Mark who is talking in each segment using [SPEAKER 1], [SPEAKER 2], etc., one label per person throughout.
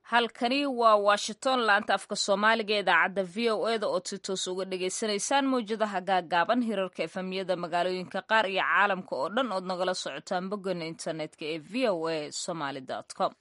[SPEAKER 1] halkani waa washington laanta afka soomaaliga ee idaacadda v o eda oo si toos uga dhagaysanaysaan mawjadaha gaagaaban hirarka efemiyada magaalooyinka qaar iyo caalamka oo dhan ood nagala socotaan bogana internetka ee v o a somaly com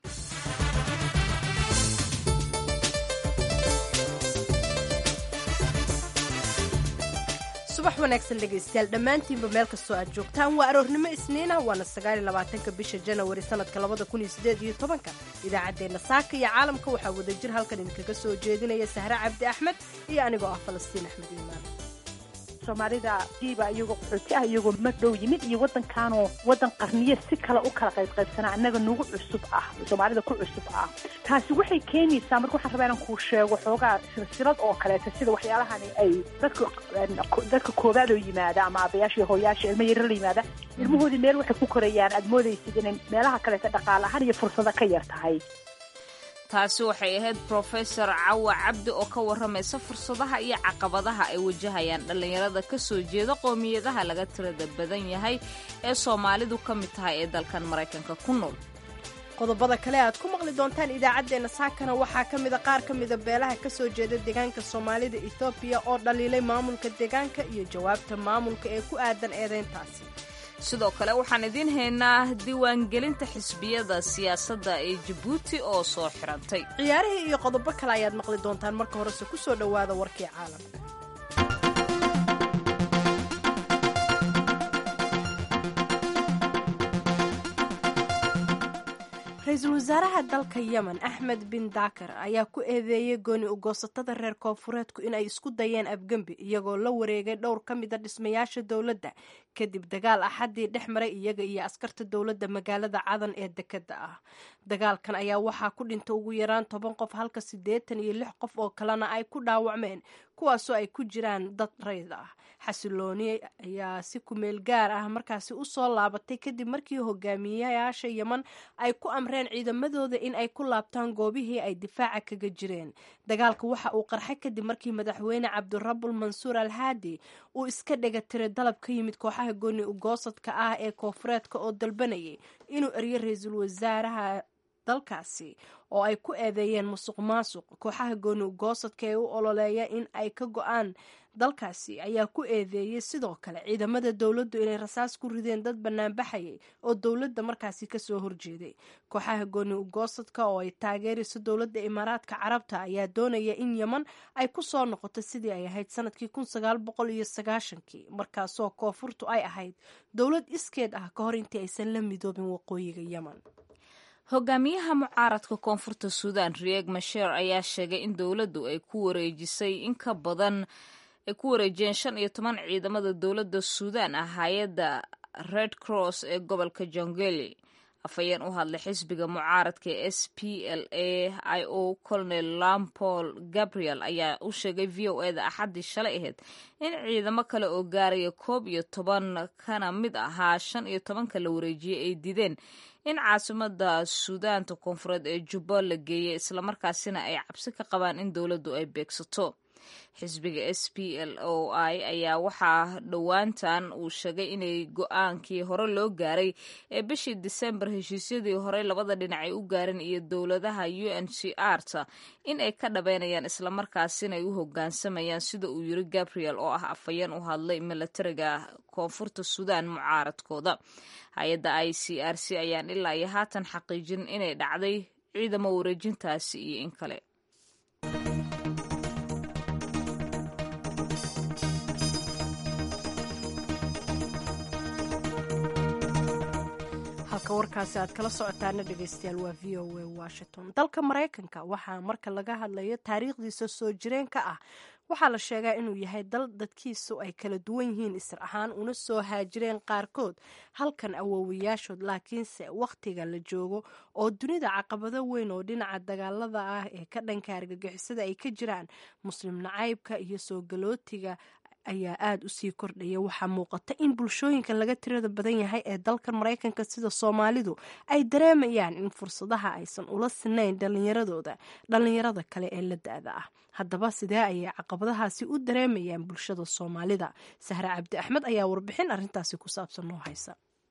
[SPEAKER 2] subax wanaagsan dhegaystayaal dhammaantiinba meel kastoo aad joogtaan waa aroornimo isniina waana sagaaliyolabaatanka bisha janawari sanadka labada kun iyo sideed iyo tobanka idaacaddeenna saaka iyo caalamka waxaa wadajir halkan idinkaga soo jeedinaya sahre cabdi axmed iyo anigoo ah falastiin axmed iimaan
[SPEAKER 3] soomaalida diiba iyagoo qaxooti ah iyagoo ma dhow yimid iyo waddankaanoo waddan qarniye si kale u kala qaybqaybsanaa annaga nagu cusub ah soomaalida ku cusub ah taasi waxay keenaysaa marka waxaan rabaa inaan kuu sheego xoogaa silsilad oo kaleeta sida waxyaalahani ay dadka dadka koowaad oo yimaada ama aabayaasha iyo hooyaasha ilmo yaro la yimaada ilmahoodii meel waxay ku korayaan aad moodaysid inay meelaha kaleeta dhaqaale ahaan iyo fursado ka yar tahay
[SPEAKER 1] taasi waxay ahayd brofesor cawa cabdi oo ka warramaysa fursadaha iyo caqabadaha ay wajahayaan dhallinyarada ka soo jeeda qoomiyadaha laga tirada badan yahay ee soomaalidu ka mid tahay ee dalkan maraykanka ku nool
[SPEAKER 2] qodobada kale aad ku maqli doontaan idaacaddeenna saakana waxaa ka mida qaar ka mida beelaha ka soo jeeda deegaanka soomaalida ethoobiya oo dhaliilay maamulka deegaanka iyo jawaabta maamulka ee ku aadan eedayntaasi
[SPEAKER 1] sidoo kale waxaan idiin haynaa diiwaangelinta xisbiyada siyaasadda ee jabuuti oo soo xirantay
[SPEAKER 2] ciyaarihii iyo qodobo kale ayaad maqli doontaan marka horese ku soo dhowaada warkii caalamka ra-iisul wasaaraha dalka yemen axmed bin dakar ayaa ku eedeeyey gooni ugoosatada reer koonfureedku inay isku dayeen afgembi iyagoo la wareegay dhowr ka mida dhismayaasha dowladda kadib dagaal axadii dhex maray iyaga iyo askarta dowladda magaalada cadan ee dekeda ah dagaalkan ayaa waxaa ku dhinta ugu yaraan toban qof halka siddeetan iyo lix qof oo kalena ay ku dhaawacmeen kuwaasoo ay ku jiraan dad rayd ah xasilooni ayaa si kumeel gaar ah markaasi u soo laabatay kadib markii hogaamiyayaasha yeman ay ku amreen ciidamadooda in ay ku laabtaan goobihii ay difaaca kaga jireen dagaalka waxa uu qarxay kadib markii madaxweyne cabdirabul mansuur al haadi uu iska dhega tiray dalab ka yimid kooxaha gooni ugoosadka ah ee koonfureedka oo dalbanayay inuu eryo ra-iisul wasaaraha dalkaasi oo ay ku eedeeyeen musuq maasuq kooxaha gooni ugoosadka ee u ololeeya in ay ka go-aan dalkaasi ayaa ku eedeeyey sidoo kale ciidamada dowladdu inay rasaas ku rideen dad banaanbaxayay oo dowladda markaasi kasoo horjeeday kooxaha gooni ugoosadka oo ay taageerayso dowladda imaaraadka carabta ayaa doonaya in yeman ay ku soo noqoto sidii ay ahayd sanadkii kun sagaal boqol iyo sagaashankii markaasoo koonfurtu ay ahayd dowlad iskeed ah ka hor intii aysan la midoobin waqooyiga yemen
[SPEAKER 1] hogaamiyaha mucaaradka koonfurta suudan rieg masheer ayaa sheegay in dowladdu ay ku wareejisay in ka badan ay ku wareejiyeen shan iyo toban ciidamada dowladda suudan ah hay-adda red cross ee gobolka jongeli afhayeen u hadlay xisbiga mucaaradka ee s p l a i o colonel lampol gabriel ayaa u sheegay v o eda axaddii shalay ahayd in ciidamo kale oo gaaraya koob iyo toban kana mid ahaa shan iyo tobanka la wareejiyey ay dideen in caasimada suudaanta koonfureed ee jubba la geeyay islamarkaasina ay cabsi ka qabaan in dowladdu ay beegsato xisbiga s p l o i ayaa waxaa dhowaantan uu sheegay inay go-aankii hore loo gaaray ee bishii disembar heshiisyadii hore labada dhinac ay u gaareen iyo dowladaha u n c r ta in ay ka dhabeynayaan islamarkaasina ay u hogaansamayaan sida uu yiri gabriel oo ah afhayeen u hadlay milatariga koonfurta suudan mucaaradkooda hay-adda i c r c ayaan ilaa iyo haatan xaqiijin inay dhacday ciidamo wareejintaasi iyo in kale
[SPEAKER 2] halka warkaasi aad kala socotaana dhegaystayaal waa v o a washington dalka maraykanka waxaa marka laga hadlayo taariikhdiisa soo jireenka ah waxaa la sheegaa inuu yahay dal dadkiisu ay kala duwan yihiin isir ahaan una soo haajireen qaarkood halkan awoowayaashood laakiinse wakhtiga la joogo oo dunida caqabado weyn oo dhinaca dagaalada ah ee ka dhanka argagixisada ay ka jiraan muslim nacaybka iyo soo galootiga ayaa aada u sii kordhaya waxaa muuqata in bulshooyinka laga tirada badan yahay ee dalkan maraykanka sida soomaalidu ay dareemayaan in fursadaha aysan ula sinayn dhallinyaradooda dhallinyarada kale ee la da-da ah haddaba sidee ayay caqabadahaasi u dareemayaan bulshada soomaalida sahre cabdi axmed ayaa warbixin arrintaasi ku saabsan noo haysa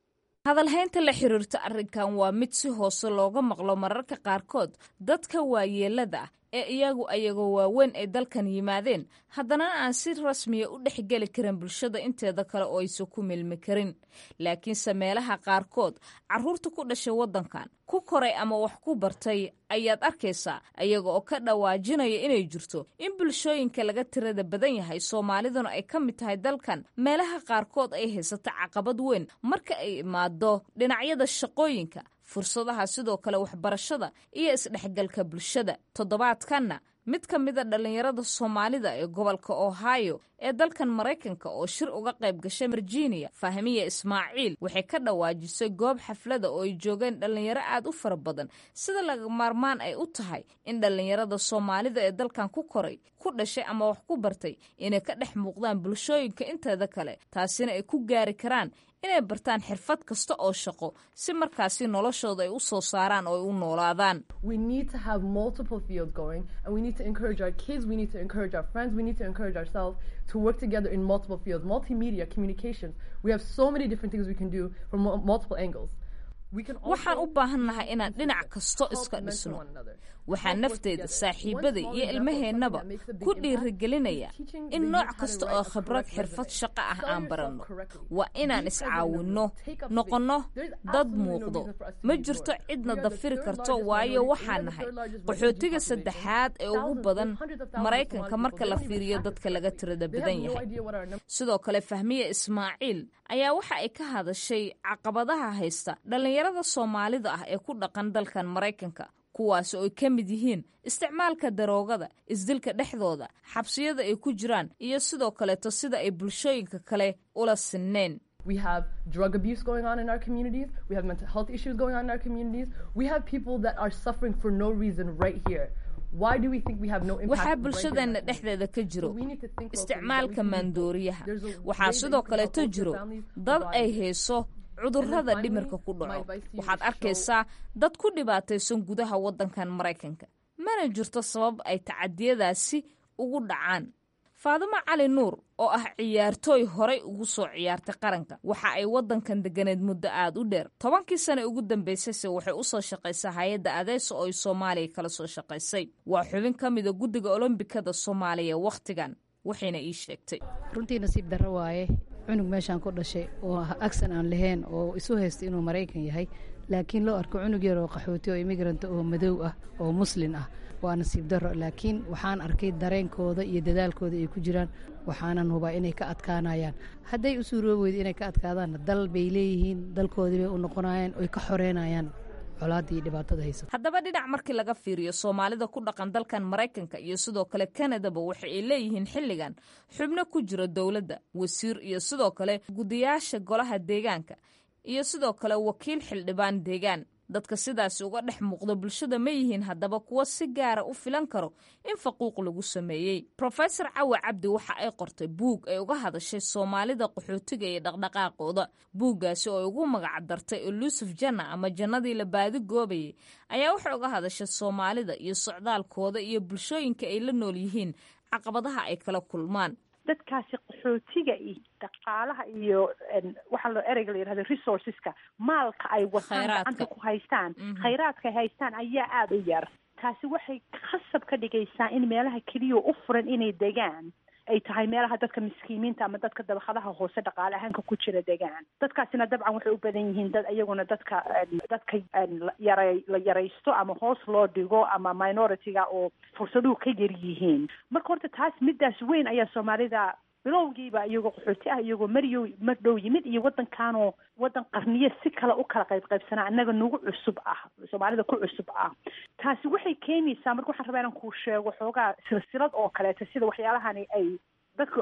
[SPEAKER 1] hadalhaynta la xiriirta arrinkan waa mid si hoose looga maqlo mararka qaarkood dadka waayeelada ah ee iyagu ayagoo waaweyn ay dalkan yimaadeen haddana aan si rasmiya u dhexgeli karin bulshada inteeda kale oo aysan ku milmi karin laakiinse meelaha qaarkood carruurta ku dhashay waddankan ku koray ama wax ku bartay ayaad arkaysaa ayaga oo ka dhawaajinaya inay jirto in bulshooyinka laga tirada badan yahay soomaaliduna ay ka mid tahay dalkan meelaha qaarkood ay haysato caqabad weyn marka ay imaado dhinacyada shaqooyinka fursadaha sidoo kale waxbarashada iyo isdhexgalka bulshada toddobaadkanna mid ka mida dhallinyarada soomaalida ee gobolka ohio ee dalkan maraykanka oo shir uga qayb gashay virginia fahmiya ismaaciil waxay ka dhawaajisay goob xaflada oo ay joogeen dhallinyaro aad u fara badan sida laga maarmaan ay u tahay in dhallinyarada soomaalida ee dalkan ku koray ku dhashay ama wax ku bartay inay ka dhex muuqdaan bulshooyinka inteeda kale taasina ay ku gaari karaan inay bartaan xirfad kasta oo shaqo si markaasi noloshooda ay u soo saaraan oo ay u noolaadaan
[SPEAKER 4] We need to have multiple fields going, and we need to encourage our kids, we need to encourage our friends, we need to encourage ourselves to work together in multiple fields. Multimedia, communications. We have so many different things we can do from mul- multiple angles. We can
[SPEAKER 1] waxaan
[SPEAKER 4] also
[SPEAKER 1] u baahannahay inaan dhinac kasto
[SPEAKER 4] help
[SPEAKER 1] iska
[SPEAKER 4] mentor
[SPEAKER 1] dhisno
[SPEAKER 4] one another.
[SPEAKER 1] waxaa
[SPEAKER 4] Help work
[SPEAKER 1] nafteyda
[SPEAKER 4] together.
[SPEAKER 1] saaxiibada
[SPEAKER 4] One small
[SPEAKER 1] iyo
[SPEAKER 4] example of
[SPEAKER 1] ilmaheennaba
[SPEAKER 4] something that makes a big
[SPEAKER 1] ku
[SPEAKER 4] impact
[SPEAKER 1] dhiirigelinaya
[SPEAKER 4] is teaching
[SPEAKER 1] in
[SPEAKER 4] the
[SPEAKER 1] nooc
[SPEAKER 4] youth how to
[SPEAKER 1] kasta
[SPEAKER 4] write
[SPEAKER 1] oo
[SPEAKER 4] a
[SPEAKER 1] khibrad
[SPEAKER 4] correct
[SPEAKER 1] xirfad
[SPEAKER 4] resume.
[SPEAKER 1] shaqo ah
[SPEAKER 4] Sell
[SPEAKER 1] aan
[SPEAKER 4] yourself
[SPEAKER 1] baranno
[SPEAKER 4] correctly.
[SPEAKER 1] waa inaan
[SPEAKER 4] Be president of
[SPEAKER 1] iscaawinno
[SPEAKER 4] yourself. Take up space.
[SPEAKER 1] noqonno
[SPEAKER 4] There's
[SPEAKER 1] dad
[SPEAKER 4] absolutely no
[SPEAKER 1] muuqdo
[SPEAKER 4] reason for us to
[SPEAKER 1] ma
[SPEAKER 4] be
[SPEAKER 1] jirto
[SPEAKER 4] ignored.
[SPEAKER 1] cidna
[SPEAKER 4] We are the
[SPEAKER 1] dafiri
[SPEAKER 4] third
[SPEAKER 1] karto
[SPEAKER 4] largest
[SPEAKER 1] waayo
[SPEAKER 4] minority- we
[SPEAKER 1] waxaan
[SPEAKER 4] are the
[SPEAKER 1] nahay
[SPEAKER 4] third largest
[SPEAKER 1] qaxootiga
[SPEAKER 4] refugee population.
[SPEAKER 1] saddexaad ee ugu
[SPEAKER 4] Thousands,
[SPEAKER 1] badan
[SPEAKER 4] there's hundreds of thousands of
[SPEAKER 1] maraykanka
[SPEAKER 4] Somali
[SPEAKER 1] marka
[SPEAKER 4] people.
[SPEAKER 1] la
[SPEAKER 4] They don't even
[SPEAKER 1] fiiriyo
[SPEAKER 4] practice
[SPEAKER 1] dadka laga
[SPEAKER 4] correctly.
[SPEAKER 1] tirada
[SPEAKER 4] They
[SPEAKER 1] badan
[SPEAKER 4] have no
[SPEAKER 1] yahay
[SPEAKER 4] idea what our numbers
[SPEAKER 1] sidoo kale fahmiye ismaaciil ayaa waxa ay ka hadashay caqabadaha haysta dhallinyarada soomaalida ah ee ku dhaqan dalkan maraykanka kuwaas oo ay ka mid yihiin isticmaalka daroogada isdilka dhexdooda xabsiyada ay ku jiraan iyo sidoo kaleeto sida ay bulshooyinka kale ula sinneen
[SPEAKER 4] We have drug abuse going on in our communities. We have mental health issues going on in our communities. We have people that are suffering for no reason right here. Why do we think we have no impact?
[SPEAKER 1] waxaa
[SPEAKER 4] right here in
[SPEAKER 1] bulshadeenna
[SPEAKER 4] our communities?
[SPEAKER 1] dhexdeeda ka jiro
[SPEAKER 4] So we need to think locally that we
[SPEAKER 1] isticmaalka
[SPEAKER 4] can be both.
[SPEAKER 1] maandooriyaha
[SPEAKER 4] There's a way
[SPEAKER 1] waxaa
[SPEAKER 4] that
[SPEAKER 1] sidoo
[SPEAKER 4] you can
[SPEAKER 1] kaleeto
[SPEAKER 4] help
[SPEAKER 1] jiro
[SPEAKER 4] your families
[SPEAKER 1] dad
[SPEAKER 4] provide
[SPEAKER 1] ay hayso cudurrada
[SPEAKER 4] finally,
[SPEAKER 1] dhimirka ku
[SPEAKER 4] my
[SPEAKER 1] dhaco
[SPEAKER 4] advice to you
[SPEAKER 1] waxaad
[SPEAKER 4] is show-
[SPEAKER 1] arkaysaa dad ku dhibaataysan gudaha waddankan maraykanka mana jirto sabab ay tacadiyadaasi ugu dhacaan faadimo cali nuur oo ah ciyaartooy horay ugu soo ciyaartay qaranka waxa ay waddankan deganeed muddo aad u dheer tobankii sane ugu dambaysayse waxay u soo shaqaysaa hay-adda adeeso oo ay soomaaliya kala soo shaqaysay waa xubin ka mida guddiga olombikada soomaaliya wakhtigan waxayna ii sheegtay
[SPEAKER 5] runtii nasiib darro waaye cunug meeshaan ku dhashay oo agsan aan lahayn oo isu haysta inuu maraykan yahay laakiin loo arko cunug yar oo qaxooti oo immigrant oo madow ah oo muslin ah waa nasiib darro laakiin waxaan arkay dareenkooda iyo dadaalkooda ay ku jiraan waxaanan hubaa inay ka adkaanayaan hadday u suuroobi weyda inay ka adkaadaanna dal bay leeyihiin dalkoodii bay u noqonayaan oy ka xoreynayaan colaadda iyo dhibaatada haysa
[SPEAKER 1] haddaba dhinac markii laga fiiriyo soomaalida ku dhaqan dalkan maraykanka iyo sidoo kale kanadaba waxa ay leeyihiin xilligan xubno ku jira dowladda wasiir iyo sidoo kale gudayaasha golaha deegaanka iyo sidoo kale wakiil xildhibaan deegaan dadka sidaasi uga dhex muuqda bulshada ma yihiin haddaba kuwa si gaara u filan karo in faquuq lagu sameeyey rofesor cawa cabdi waxa ay qortay buug ay uga hadashay soomaalida qaxootiga iyo dhaqdhaqaaqooda buuggaasi oo ay ugu magac dartay elusuf janna ama jannadii la baadi goobayay ayaa waxay uga hadashay soomaalida iyo socdaalkooda iyo bulshooyinka ay la nool yihiin caqabadaha ay kala kulmaan
[SPEAKER 3] dadkaasi qaxootiga iyo dhaqaalaha iyo waxaa loo ereyga la yidhahda resourceska maalka ay wataan
[SPEAKER 1] Khayraadka.
[SPEAKER 3] gacanta ku haystaan khayraadka ay haystaan ayaa aada u yar taasi waxay khasab ka dhigaysaa in meelaha keliya u furan inay degaan ay tahay meelaha dadka miskiimiinta ama dadka dabaqadaha hoose dhaqaale ahaanka ku jira degaan dadkaasina dabcan waxay u badan yihiin dad iyaguna dadka dadka la yara la yaraysto ama hoos loo dhigo ama minority-ga oo fursaduhu ka yar yihiin marka horta taas midaas weyn ayaa soomaalida bilowgiiba iyagoo qaxooti ah iyagoo mariyo mar dhow yimid iyo waddankaanoo waddan qarniyo si kale u kala qayb qaybsanaa annaga nagu cusub ah soomaalida ku cusub ah taasi waxay keenaysaa marka waxaan rabaa inaan kuu sheego xoogaa silsilad oo kaleeto sida waxyaalahani ay dadka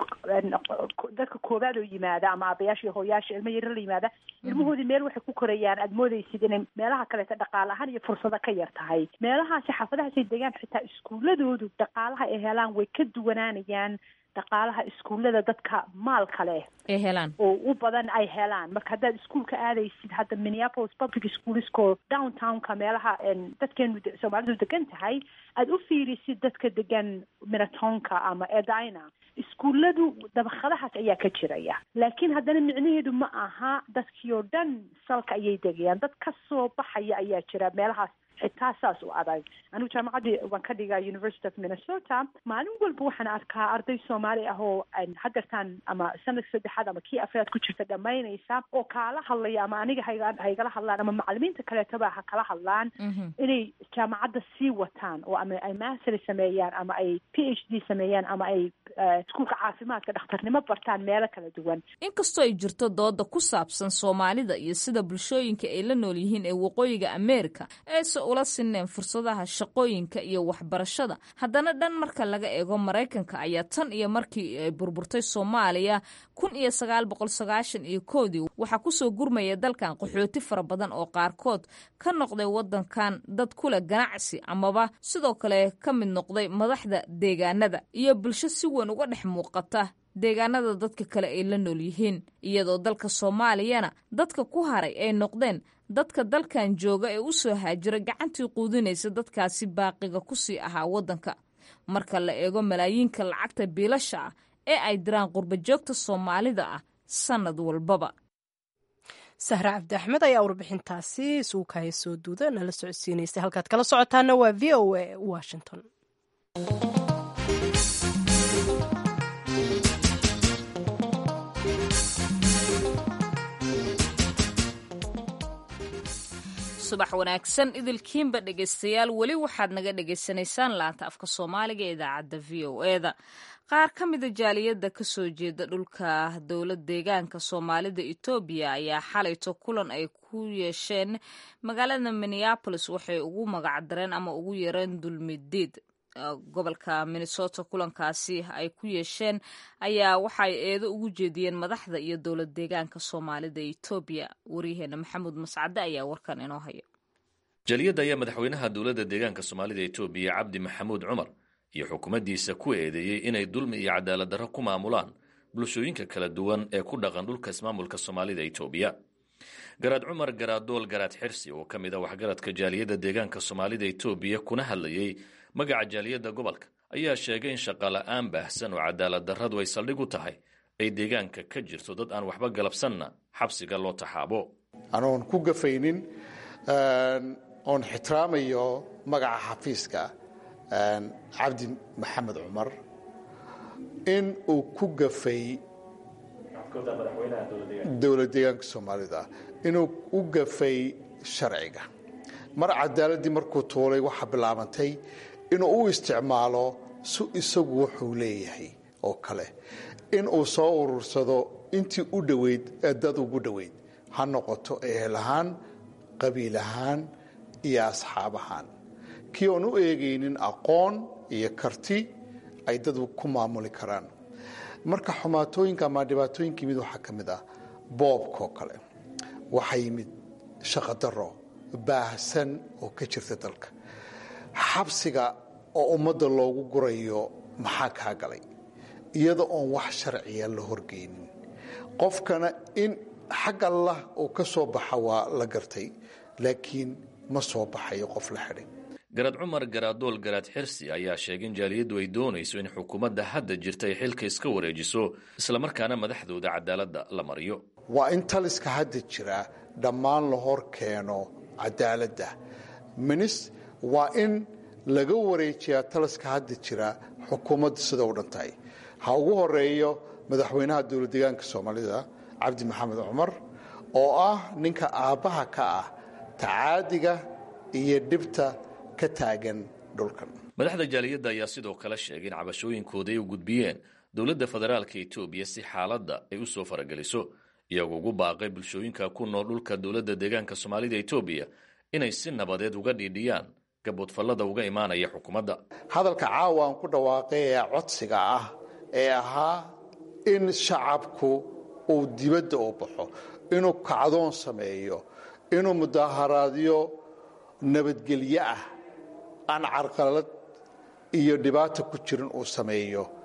[SPEAKER 3] dadka koowaad oo yimaada ama aabayaasha iyo hooyaasha ilmo yaro la yimaada ilmahoodii meel waxay ku korayaan aada moodaysid inay meelaha kaleeto dhaqaale ahaan iyo fursado ka yar tahay meelahaasi xaafadahaasay degaan xitaa iskuuladoodu dhaqaalaha ay helaan way ka duwanaanayaan dhaqaalaha iskuullada dadka maalka leh
[SPEAKER 1] ay helaan
[SPEAKER 3] oo u badan ay helaan marka haddaad iskuolka aadaysid hadda minneapolis public schoolsko downtownka meelaha dadkeenu soomaalidu degan tahay aada u fiirisid dadka degan minatonka ama edina iskuulladu dabaqadahaas ayaa ka jiraya laakiin haddana micnaheedu ma aha dadkii oo dhan salka ayay degayaan dad ka soo baxaya ayaa jira meelahaas xitaa saas u adag anigu jaamacaddii waan ka dhigaa university of minnesota maalin walba waxaan arkaa arday soomaali ah oo hadeertaan ama sanadka saddexaad ama kii afraad ku jirta dhamaynaysa oo kaala hadlaya ama aniga hayga haygala hadlaan ama macalimiinta kaleetoba ha kala hadlaan inay jaamacadda sii wataan oo ama ay mastery sameeyaan ama ay p h d sameeyaan ama ay iskuulka caafimaadka dhakhtarnimo bartaan meelo kala duwan
[SPEAKER 1] inkastoo ay jirto dooda ku saabsan soomaalida iyo sida bulshooyinka ay la nool yihiin ee waqooyiga america eese ula sineen fursadaha shaqooyinka iyo waxbarashada haddana dhan marka laga eego maraykanka ayaa tan iyo markii ay burburtay soomaaliya kun iyo sagaal boqol sagaashan iyo koodii waxaa kusoo gurmaya dalkan qaxooti fara badan oo qaarkood ka noqday wadankan dad kule ganacsi amaba sidoo kale ka mid noqday madaxda deegaanada iyo bulsho si weyn uga dhex muuqata deegaanada dadka kale ay la nool yihiin iyadoo dalka soomaaliyana dadka ku haray ay noqdeen dadka dalkan jooga ee u soo haajira gacantii quudinaysa dadkaasi baaqiga kusii ahaa waddanka marka la eego malaayiinka lacagta biilasha ah ee ay diraan qurbajoogta soomaalida ah sannad walbaba
[SPEAKER 2] sahre cabdi axmed ayaa warbixintaasi suukaya soo duuda nala socodsiinaysa halkaad kala socotaana waa v o a washington
[SPEAKER 1] subax wanaagsan idilkiinba dhegaystayaal weli waxaad naga dhagaysanaysaan laanta afka soomaaliga ee idaacadda v o eda qaar ka mida jaaliyadda ka soo jeeda dhulka dowlad deegaanka soomaalida etoobiya ayaa xalayto kulan ay ku yeesheen magaalada minneabolis waxay ugu magacdareen ama ugu yareen dulmidiid gobolka minnesota kulankaasi ay ku yeesheen ayaa waxay eedo ugu jeediyeen madaxda iyo dowlad deegaanka soomaalida etoobiya waryaheena maxamuud mascade ayaa warkan inoo haya
[SPEAKER 6] jaaliyadda ayaa madaxweynaha dowladda deegaanka soomaalida etoobiya cabdi maxamuud cumar iyo xukuumaddiisa ku eedeeyey inay dulmi iyo cadaalad darro ku maamulaan bulshooyinka kala duwan ee ku dhaqan dhulka ismaamulka soomaalida etoobiya garaad cumar garaadool garaad xirsi oo ka mid a waxgaradka jaaliyadda deegaanka soomaalida etoobiya kuna hadlayey magaca jaaliyadda gobolka ayaa sheegay in shaqala-aan baahsan oo cadaalad darradu ay saldhig u tahay ay deegaanka ka jirto dad aan waxba galabsanna xabsiga loo taxaabo
[SPEAKER 7] anoon ku gafaynin oon ixtiraamayo magaca xafiiska cabdi maxamed cumar in uu ku gafay dowlad deegaanka soomaalida inuu u gafay sharciga mar cadaaladii markuu tuulay waxaa bilaabantay inuu u isticmaalo su isagu wuxuu leeyahay oo kale in uu soo urursado intii u dhoweyd ee dad ugu dhoweyd ha noqoto ehel ahaan qabiil ahaan iyo asxaab ahaan kii oon u eegaynin aqoon iyo karti ay dad ku maamuli karaan marka xumaatooyinka ama dhibaatooyinka yimid waxaa ka mid ah boobkaoo kale waxaa yimid shaqadaro baahsan oo ka jirta dalka xabsiga oo ummadda loogu gurayo maxaa kaa galay iyada oon wax sharciya la horgeynin qofkana in xag allah uu ka soo baxa waa la gartay laakiin ma soo baxayo qof la xidhay
[SPEAKER 6] garaad cumar garaadool garaad xirsi ayaa sheegay in jaaliyaddu ay doonayso in xukuumadda hadda jirta ay xilka iska wareejiso islamarkaana madaxdooda cadaaladda la mariyo
[SPEAKER 7] waa in taliska hadda jira dhammaan la hor keeno cadaaladda minis waa in laga wareejiyaa taliska hadda jira xukuumadda sida u dhan tahay ha ugu horeeyo madaxweynaha dowlad deegaanka soomaalida cabdi maxamed cumar oo ah ninka aabbaha ka ah tacaadiga iyo dhibta ka taagan dhulkan
[SPEAKER 6] madaxda jaaliyadda ayaa sidoo kale sheegay in cabashooyinkooda ay u gudbiyeen dowladda federaalka etoobiya si xaaladda ay u soo farageliso iyagoo ugu baaqay bulshooyinka ku nool dhulka dowladda deegaanka soomaalida etoobiya inay si nabadeed uga dhiidhiyaan gaboodfallada uga imaanaya xukuumadda
[SPEAKER 7] hadalka caawa aan ku dhawaaqay ee codsiga ah ee ahaa in shacabku uu dibadda u baxo inuu kacdoon sameeyo inuu mudaaharaadyo nabadgelyo ah aan carqalad iyo dhibaata ku jirin uu sameeyo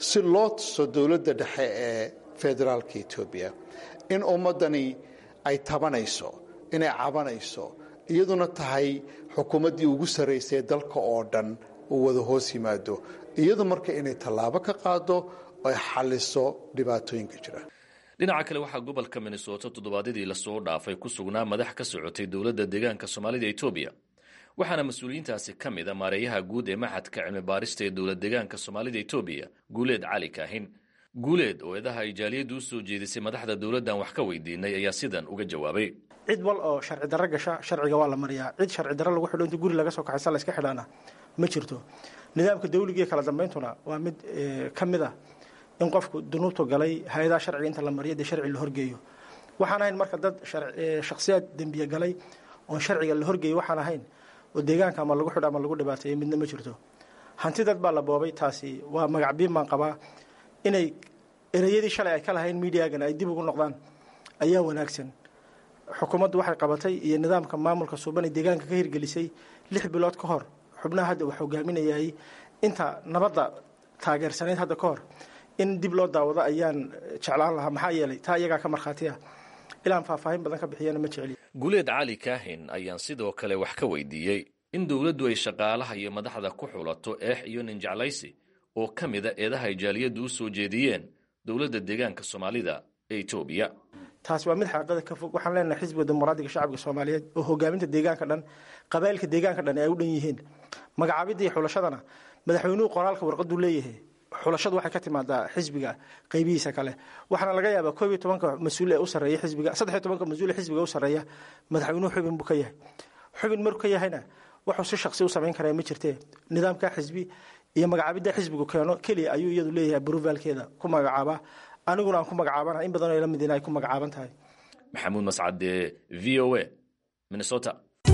[SPEAKER 7] si loo tuso dowladda dhexe ee federaalka etoobiya in ummaddani ay tabanayso inay cabanayso iyaduna tahay xukuumaddii ugu sarraysay dalka oo dhan uu wada hoos yimaado iyadu marka inay tallaabo ka qaado ay xalliso dhibaatooyinka jira
[SPEAKER 6] dhinaca kale waxaa gobolka minnesota toddobaadyadii lasoo dhaafay ku sugnaa madax ka socotay dowladda deegaanka soomaalida etoobiya waxaana mas-uuliyiintaasi ka mid a maareeyaha guud ee maxadka cilmi baarista ee dowlad deegaanka soomaalida etoobiya guuleed cali kaahin guuleed oo eedaha ay jaaliyaddu u soo jeedisay madaxda dowladdan wax ka weydiinay ayaa sidan uga jawaabay
[SPEAKER 8] cid wal oo sharci darro gasha sharciga waa la mariyaa cid sharci darro lagu xidho inta guri laga soo kaxaysa la iska xidhaana ma jirto nidaamka dawligiiyo kala dambeyntuna waa mid ka mid ah in qofku dunuubtu galay hay-adaha sharciga inta la mariyo dee sharci la horgeeyo waxaan ahayn marka dad shakhsiyaad dembiye galay oon sharciga la horgeeyo waxaan ahayn oo deegaanka ama lagu xidho ama lagu dhibaateeyo midna ma jirto hanti dad baa la boobay taasi waa magacbiin baan qabaa inay ereyadii shalay ay ka lahayn midiagan ay dib ugu noqdaan ayaa wanaagsan xukuumaddu waxay qabatay iyo nidaamka maamulka suuban ee deegaanka ka hirgelisay lix bilood ka hor xubnaha hadda wax hogaaminayay inta nabadda taageersanayd hadda ka hor in dib loo daawado ayaan jeclaan lahaa maxaa yeelay taa iyagaa ka markhaatiya ilaan faahfaahin badan ka bixiyana ma jeceli
[SPEAKER 6] guuleed cali kaahin ayaan sidoo kale wax ka weydiiyey in dowladdu ay shaqaalaha iyo madaxda ku xulato eex iyo ninjeclaysi oo ka mida eedaha ay jaaliyaddu u soo jeediyeen dowladda deegaanka soomaalida ee etoobiya
[SPEAKER 8] taasi waa mid xaqiiqada ka fog waxaan leenahay xisbiga dimuqraadiga shacabka soomaaliyeed oo hogaaminta deegaanka dhan qabaa'ilka deegaanka dhan ay u dhan yihiin magacaabidda iyo xulashadana madaxweynuhu qoraalka warqaduu leeyahay xulashadu waxay ka timaadaa xisbiga qaybihiisa kale waxaana laga yaabaa koob iyo tobanka mas-uul ee u sarreeya xisbiga saddex iyo tobanka mas-uul ee xisbiga u sarreeya madaxweynuhu xubin buu ka yahay xubin markuu ka yahayna wuxuu si shaqsi u samayn karaa ma jirtee nidaamka xisbi iyo magacaabidda xisbigu keeno keliya ayuu iyadu leeyahay bruvaalkeeda ku magacaabaa aniguna aan ku magacaabana in badanoo la mid in ay ku magacaaban tahay
[SPEAKER 6] maxamuud mascade v o a minnesota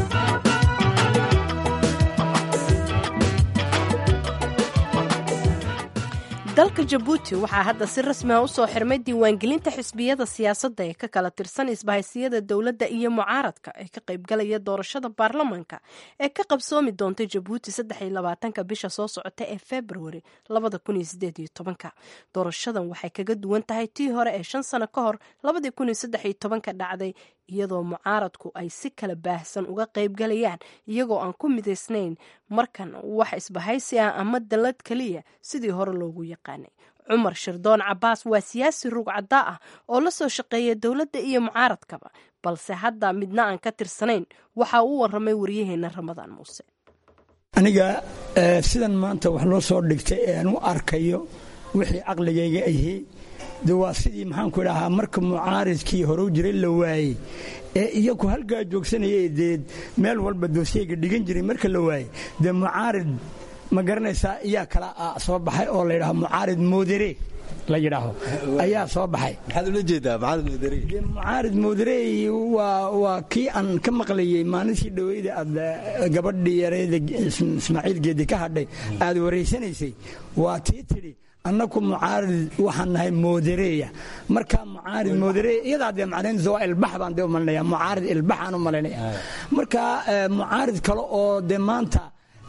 [SPEAKER 2] dalka jabuuti waxaa hadda si rasmi ah usoo xirmay diiwaangelinta xisbiyada siyaasadda ee ka kala tirsan isbahaysiyada dowladda iyo mucaaradka ee ka qaybgalaya doorashada baarlamanka ee ka qabsoomi doonta jabuuti saddeylabaatanka bisha soo socota ee februari labada kun iyo sideed iyo tobanka doorashadan waxay kaga duwan tahay tii hore ee shan sano ka hor labadii kun iyo saddex iyo tobanka dhacday iyadoo mucaaradku ay si kala baahsan uga qaybgalayaan iyagoo aan ku midaysnayn markan wax isbahaysi ah ama dallad keliya sidii hore loogu yaqaanay cumar shirdoon cabaas waa siyaasi rug caddaa ah oo la soo shaqeeya dowladda iyo mucaaradkaba balse hadda midna aan ka tirsanayn waxa uu waramay waryaheena ramadaan muuse
[SPEAKER 9] aniga sidan maanta wax loo soo dhigtay ee aan u arkayo wixii caqligayga ahi de waa sidii maxaanku idhahaa marka mucaaridkii hore u jiray la waayey ee iyaku halkaa joogsanayay dee meel walba doosiyayga dhigan jiray marka la waayey dee mucaarid ma garanaysaa iyaa kala soo baxay oo la yidhaho mucaarid moodere la yidhaaho ayaa soo baxay
[SPEAKER 10] maxaad ula jeedaa mucaarid moodere
[SPEAKER 9] mucaarid mooderey waa waa kii aan ka maqlayey maalintii dhaweyda aad gabadhii yareeda ismaaciil geedi ka hadhay aad waraysanaysay waa tii tidhi annaku mucaarid waxaan nahay moodereya markaa mucaarid moodereya iyadaa dee macnaynaysa waa ilbax baan dee u malinaya mucaarid ilbaxaan u malaynaya marka mucaarid kale oo dee maanta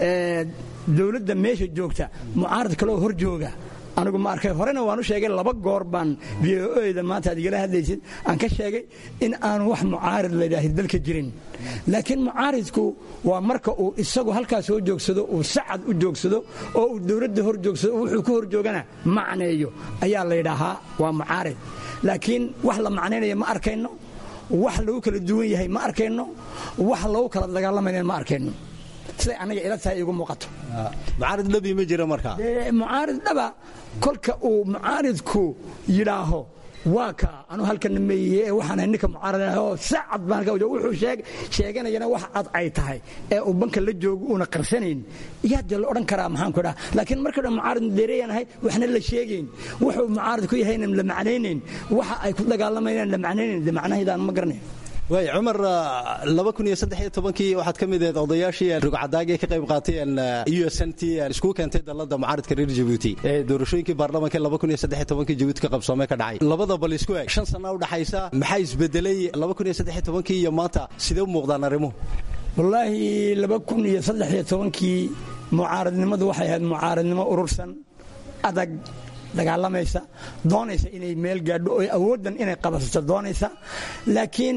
[SPEAKER 9] dowladda meesha joogta mucaarid kale oo hor jooga anigu ma arkay horena waan u sheegay laba goor baan v o da maanta aad igala hadlaysid aan ka sheegay in aan wax mucaarid layidhaahi dalka jirin laakiin mucaaridku waa marka uu isagu halkaa soo joogsado uu sacad u joogsado oo uu dowladda hor joogsado wuxuu ka hor joogana macneeyo ayaa laydhaahaa waa mucaarid laakiin wax la macnaynaya ma arkayno wax lagu kala duwan yahay ma arkayno wax lagu kala dagaalamayna ma arkayno siday aniga ila tahay igu muuqato
[SPEAKER 10] mucaarid dhabi ma jira markaa
[SPEAKER 9] mucaarid dhaba kolka uu mucaaridku yidhaaho waa ka anu halkana meeye ee waxaan ninka mucaarad oo sacad baan ka wuxuu sheeg sheeganayana wax cad ay tahay ee uu banka la joogo uuna qarsanayn yaa dee la odhan karaa maxaan ku dhaha laakiin marka dhan mucaarid deereeyaan ahay waxna la sheegayn wuxuu mucaarid ku yahayna la macnaynayn waxa ay ku dagaalamayaan la macnaynayn de macnahaydaan ma garanayn
[SPEAKER 10] waay cumar laba kun iyo saddex iyo tobankii waxaad ka mid ahayd odayaashii rugcadaagii ka qayb qaateen u s n t iskugu keentay dalada mucaaridka reer jabuuti ee doorashooyinkii baarlamaanka laba kun iyo saddex iyo tobankii jabuuti ka qabsoomee ka dhacay labada bal isku eg shan sana u dhaxaysa maxaa isbedelay laba kun iyo saddex iyo tobankii iyo maanta sidee u muuqdaan arrimuhu
[SPEAKER 9] wallaahi laba kun iyo saddex iyo tobankii mucaaradnimadu waxay ahayd mucaaradnimo urursan adag dagaalamaysa doonaysa inay meel gaadho oo awooddan inay qabasato doonaysa laakiin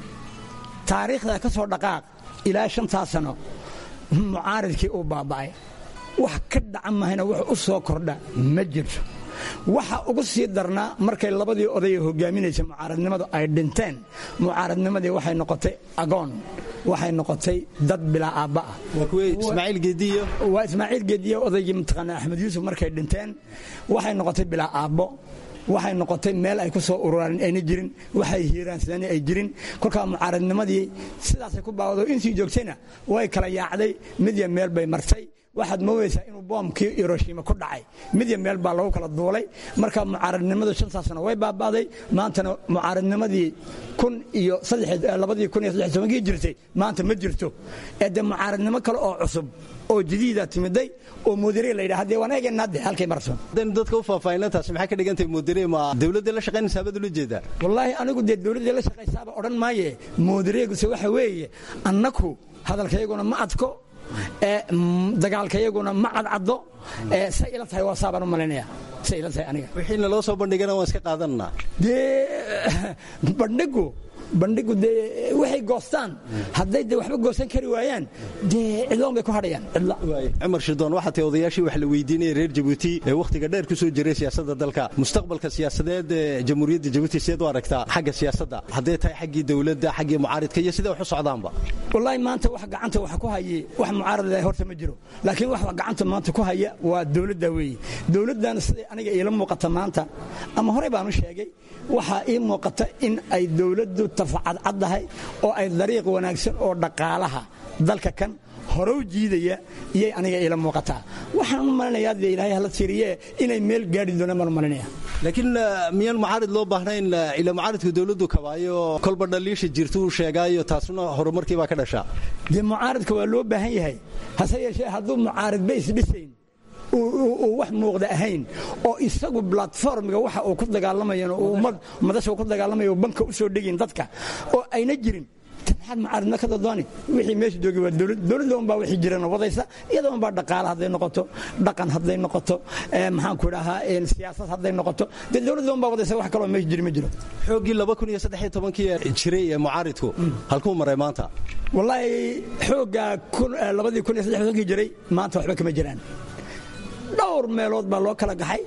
[SPEAKER 9] taariikhda ka soo dhaqaaq ilaa shantaa sano mucaaridkii uu baaba'ay wax ka dhaca mahayna wax u soo kordha ma jirto waxa ugu sii darnaa markay labadii odayee hogaaminaysa mucaaradnimadu ay dhinteen mucaaradnimadii waxay noqotay agoon waxay noqotay dad bilaa aabba ah
[SPEAKER 10] ismaaciil geediyo
[SPEAKER 9] waa ismaaciil geediyo odaygii mataqaanaa axmed yuusuf markay dhinteen waxay noqotay bilaa aabbo waxay noqotay meel ay ku soo ururaan ayna jirin waxay hiiraansadeen ay jirin kolkaa mucaaradnimadii sidaasay ku baawado intii joogtayna way kala yaacday midya meel bay martay waxaad moodaysaa inuu boomkii hiroshima ku dhacay midya meel baa lagu kala duulay marka mucaaradnimadu shantaasna way baaba'day maantana mucaaradnimadii kun iyo labadii kun iyo saddex tobankii jirtay maanta ma jirto ee dee mucaaradnimo kale oo cusub oo jadiida timiday oo muudire la yidhaha dee waan eegaynaa de halkay marso
[SPEAKER 10] haddaynu dadka u faahfaahinantaasi maxay ka dhigantahay muudire ma dawladda la shaqaynaysaa baad ula jeedaa
[SPEAKER 9] wallaahi anigu dee dawladda la shaqaysaaba odhan maaye muudireeguse waxa weeye annaku hadalkayguna ma adko dagaalkayaguna ma cadcaddo say ila tahay waa saabaan u malaynaya say ila tahay aniga
[SPEAKER 10] wixiina loo soo bandhigana waan iska qaadananaa
[SPEAKER 9] dee bandhigu bandhigu dee waxay goostaan hadday de waxba goosan kari waayaan dee cidloon bay ku hadhayaan cidla
[SPEAKER 10] cumar shirdoon waxaa tahay odayaashii wax la weydiinaya reer jabuuti ee wakhtiga dheer ku soo jiray siyaasadda dalka mustaqbalka siyaasadeed ee jamhuuriyadda jabuuti sideed u aragtaa xagga siyaasadda hadday tahay xaggii dowladda xaggii mucaaridka iyo sidee wax u socdaanba
[SPEAKER 9] wallaahi maanta wax gacanta wax ku haye wax mucaarada horta ma jiro laakiin wax gacanta maanta ku haya waa dowladda weeye dowladdan siday aniga iila muuqata maanta ama horey baan u sheegay waxaa ii muuqata in ay dowladdu tafacadcaddahay oo ay dariiq wanaagsan oo dhaqaalaha dalka kan horow jiidaya iyay aniga iila muuqataa waxaan u malinayaa dee ilaahay hala tiiriye inay meel gaadhi doonaan baan u malinaya
[SPEAKER 10] laakiin miyaan mucaarid loo baahnayn ila mucaaridku dowladdu kabaayo kolba dhaliisha jirta uu sheegaayo taasuna horumarkii baa ka dhashaa
[SPEAKER 9] dee mucaaridka waa loo baahan yahay hase yeeshee hadduu mucaaridba isdhisayn uu wax muuqda ahayn oo isagu platformiga waxa uu ku dagaalamayan madasha ku dagaalamayo banka u soo dhegin dadka oo ayna jirin maxaad mucaaridma ka dadooni wixii meesha joogay waa dowlad dowladda unbaa wixii jirana wadaysa iyada unbaa dhaqaale hadday noqoto dhaqan hadday noqoto maxaan ku idhahaa siyaasad hadday noqoto dee dowladda unbaa wadaysa wax kaloo meesha jiri ma jiro
[SPEAKER 10] xooggii laba kun iyo saddex iyo tobankii jiray ee mucaaridku halkuu maray maanta
[SPEAKER 9] wallaahi xooggaa labadii kun iyo saddex tobankii jiray maanta waxba kama jiraan dhowr meelood baa loo kala gaxay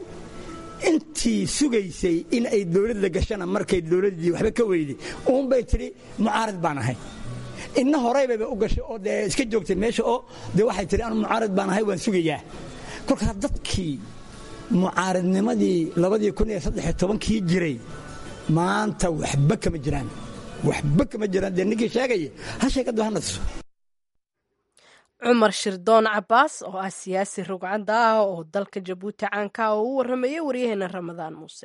[SPEAKER 9] intii sugaysay in ay dowladda gashana markay dowladdii waxba ka weyday uunbay tidhi mucaarid baan ahay inna horeybayba u gashay oo dee iska joogtay meesha oo dee waxay tidhi anu mucaarid baan ahay waan sugayaa kolkaas dadkii mucaaridnimadii labadii kun iyo saddexiyo tobankii jiray maanta waxba kama jiraan waxba kama jiraan dee ninkii sheegaya ha sheekadu hanadso
[SPEAKER 2] cumar shirdoon cabaas oo ah siyaasi rugcadda ah oo dalka jabuuti caanka ah oo u warramaya waryaheena ramadaan muuse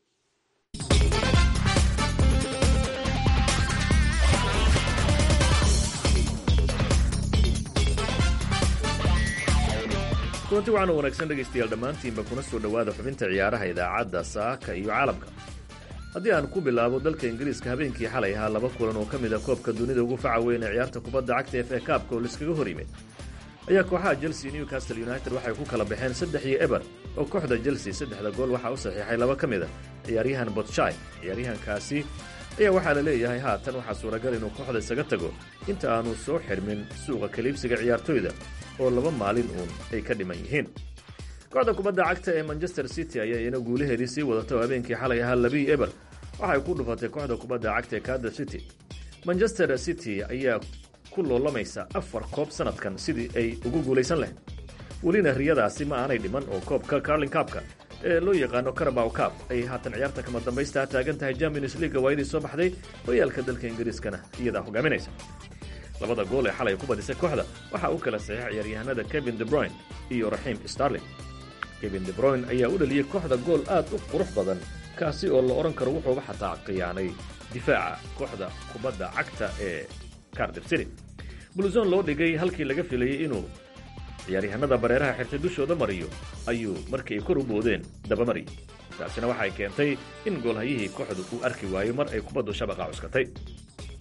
[SPEAKER 6] kulanti waxaana wanaagsan dhegaystayaal dhammaantiinba kuna soo dhowaada xubinta ciyaaraha idaacadda saaka iyo caalamka haddii aan ku bilaabo dalka ingiriiska habeenkii xalay ahaa laba kulan oo ka mid a koobka dunida ugu faca weyn ee ciyaarta kubadda cagta f a kaabka oo laiskaga hor yimid ayaa kooxaha chelsea newcastle united waxay ku kala baxeen saddex iyo eber oo kooxda chelsea saddexda gool waxaa u saxiixay laba ka mid a ciyaaryahan botshai ciyaaryahankaasi ayaa waxaa la leeyahay haatan waxaa suuragal inuu kooxda isaga tago inta aanu soo xidhmin suuqa kaliibsiga ciyaartoyda oo laba maalin uun ay ka dhiman yihiin kooxda kubadda cagta ee manchester city ayaa iyana guulaheedii sii wadata oo habeenkii xalay ahaa labii eber waxay ku dhufatay kooxda kubadda cagta ee kaada city manchester city ayaa ku loolamaysa afar koob sanadkan sidii ay ugu guulaysan lahayd welina riyadaasi ma aanay dhiman oo koobka carlin kaabka ee loo yaqaano carabaw kaab ay haatan ciyaarta kama dambaysta taagan tahay champions leaga waayadii soo baxday hoyaalka dalka ingiriiskana iyadaa hogaaminaysa labada gool ee xalay ku badisay kooxda waxaa u kala saxiix ciyaaryahanada kevin debroyn iyo raxiim starling kevin debroyn ayaa u dhaliyey kooxda gool aad u qurux badan kaasi oo la odhan karo wuxuuba xataa khiyaanay difaaca kooxda kubadda cagta ee cardif city bulzon loo dhigay halkii laga filayey inuu ciyaaryahanada bareeraha xirtay dushooda mariyo ayuu markii ay kor u boodeen dabamariyey taasina waxay keentay in goolhayihii kooxdu uu arki waayo mar ay kubaddu shabaqa cuskatay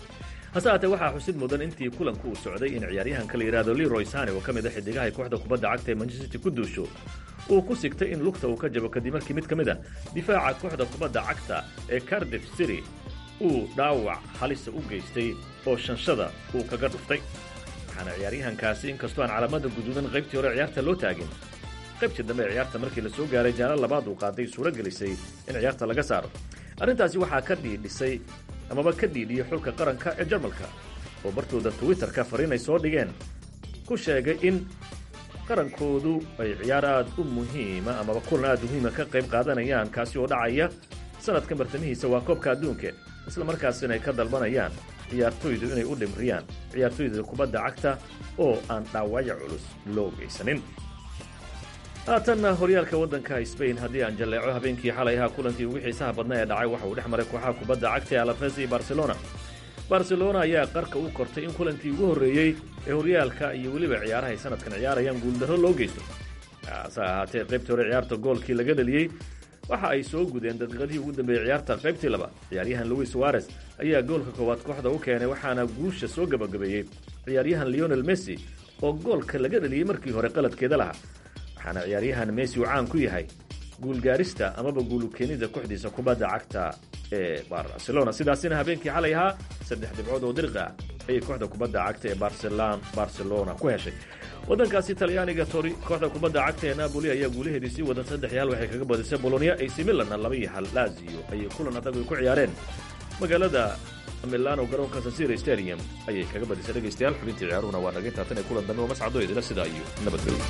[SPEAKER 6] hase haatee waxaa xusid mudan intii kulanku uu socday in ciyaaryahanka la yidhaahdo leroy sane oo ka mid a xidigaha kooxda kubadda cagta ee manchester city ku duusho uu ku sigtay in lugta uu ka jabo kadib markii mid ka mid a difaaca kooxda kubadda cagta ee cardiff city uu dhaawac halisa u geystay oo shanshada uu kaga dhuftay waxaana ciyaaryahankaasi inkastoo aan calaamada guduudan qaybtii hore ciyaarta loo taagin qaybtii dambe ee ciyaarta markii la soo gaaray jaala labaad uu qaaday suuro gelisay in ciyaarta laga saaro arrintaasi waxaa ka dhiidhisay amaba ka dhiidhiyey xulka qaranka ee jarmalka oo bartooda twitterka fariin ay soo dhigeen ku sheegay in qarankoodu ay ciyaar aad u muhiima amaba kulan aad muhiima ka qayb qaadanayaan kaasi oo dhacaya sanadkan bartamihiisa waa koobka adduunka isla markaasina ay ka dalbanayaan ciyaartoydu inay u dhimriyaan ciyaartoyda kubadda cagta oo aan dhaawacyo culus loo geysanin haatanna horyaalka waddanka sbain haddii aan jalleeco habeenkii xalay ahaa kulankii ugu xiisaha badna ee dhacay waxa uu dhex maray kooxaha kubadda cagta ee alafes iyo barcelona barcelona ayaa qarka u kortay in kulankii ugu horreeyey ee horyaalka iyo weliba ciyaaraha ay sanadkan ciyaarayaan guuldarro loo geysto hase ahaatee qaybtii hore ciyaarta goolkii laga dhaliyey waxa ay soo gudeen daqiiqadihii ugu dambeeyey ciyaarta qaybtii laba ciyaaryahan louis suarez ayaa goolka koowaad kooxda u keenay waxaana guusha soo gabagabeeyey ciyaaryahan leonel messi oo goolka laga dhaliyey markii hore qaladkeeda lahaa waxaana ciyaaryahan messi uu caan ku yahay guulgaarista amaba guulukeenida kooxdiisa kubadda cagta ee barcelona sidaasina habeenkii xalay ahaa saddex dhibcood oo diriq ah ayay kooxda kubadda cagta ee barcelona ku heshay waddankaasi talyaaniga tori kooxda kubadda cagta ee napoli ayaa guulaheedii sii wadan saddex iyo hal waxay kaga badisay bolonia ac milanna laba iyo hal lazio ayay kulan adag ay ku ciyaareen magaalada milano garoonka sasira stadium ayay kaga badisay dhegaystayaal xubintii ciyaaruhuna waa naga taatan ee kulan dambe oo mascado idila sidaa iyo nabadgelyo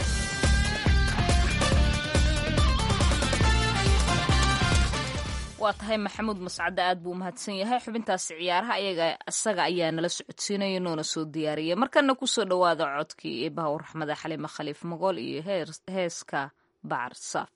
[SPEAKER 1] waa tahay maxamuud mascadde aad buu umahadsan yahay xubintaasi ciyaaraha ayaga isaga ayaa nala socodsiinaya noona soo diyaariyay markana kusoo dhowaada codkii ee bahawr raxmada xaliime khaliif mogool iyo heeska bacar saaf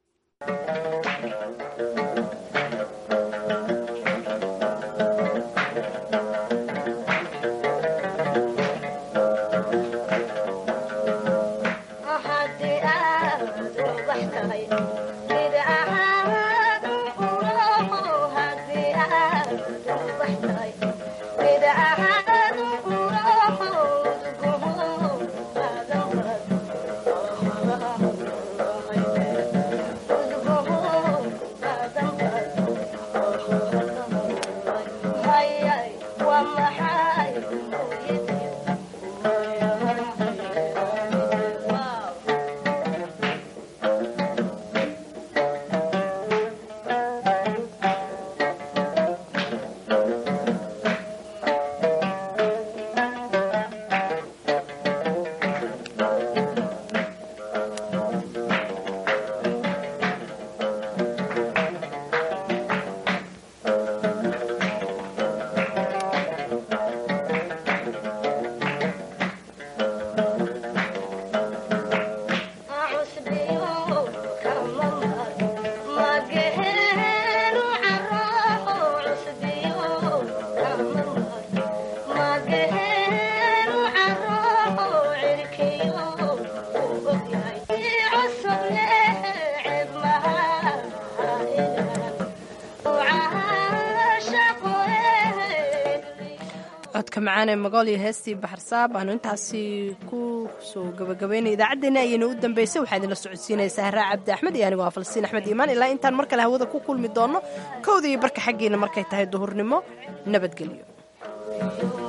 [SPEAKER 2] codka macaan ee magool iyo heestii baxarsaab aanu intaasi ku soo gabagabaynay idaacaddeenna ayayna u dambaysay waxaa idinla socodsiinaysaa haraa cabdi axmed iyo anigoo falsiin axmed iimaan ilaa intaan mar kale hawada ku kulmi doonno kowda iyo barka xaggeena markay tahay duhurnimo nabadgelyo